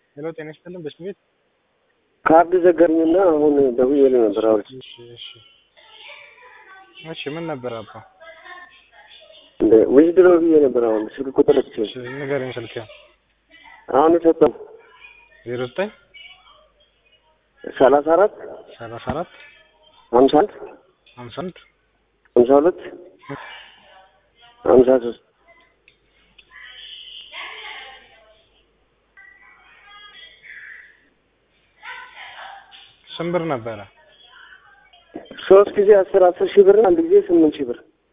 ሄሎ ጤና ይስጥልን በስም ቤት ካርድ ዘጋኝና አሁን ደውዬልህ ነበር። አሁን እሺ እሺ እሺ ምን ነበር አባ እንደ ዊዝድሮ ብዬ ነበር። አሁን ስልክ ቁጥር እሺ ትችል ንገረኝ ስልክ አሁን የሰጠው ዜሮ ዘጠኝ ሰላሳ አራት ሰላሳ አራት ሀምሳ አንድ ሀምሳ አንድ ሀምሳ ሁለት ሀምሳ ሶስት ስንት ብር ነበረ ሶስት ጊዜ አስር አስር ሺህ ብር አንድ ጊዜ ስምንት ሺህ ብር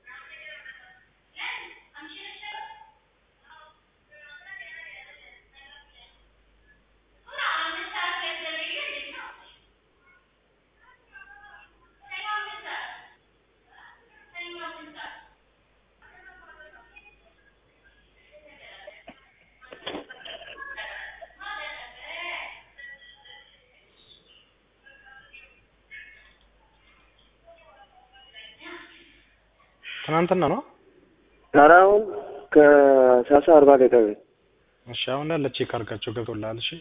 ትናንትና ነው ኧረ አሁን ከሰላሳ አርባ ደቂቃ በፊት እሺ አሁን እንዳለ ቼክ አድርጋቸው ገብቶልሃል እሺ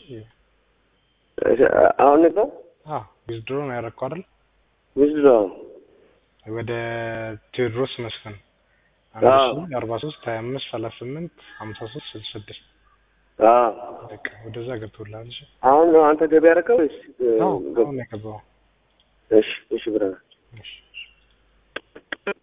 አሁን ነበር አ ዊዝድሮ ነው ያደረግከው አይደል ዊዝድሮ ወደ ቴዎድሮስ መስፍን አዎ። አንድ ሺ አርባ ሶስት ሀያ አምስት ሰላሳ ስምንት ሀምሳ ሶስት ስልሳ ስድስት አዎ በቃ ወደዛ ገብቶልሃል እሺ አሁን ነው አንተ ገቢ ያደረገው ወይስ አዎ ገብ- አሁን ነው የገባው እሺ እሺ ብረና እሺ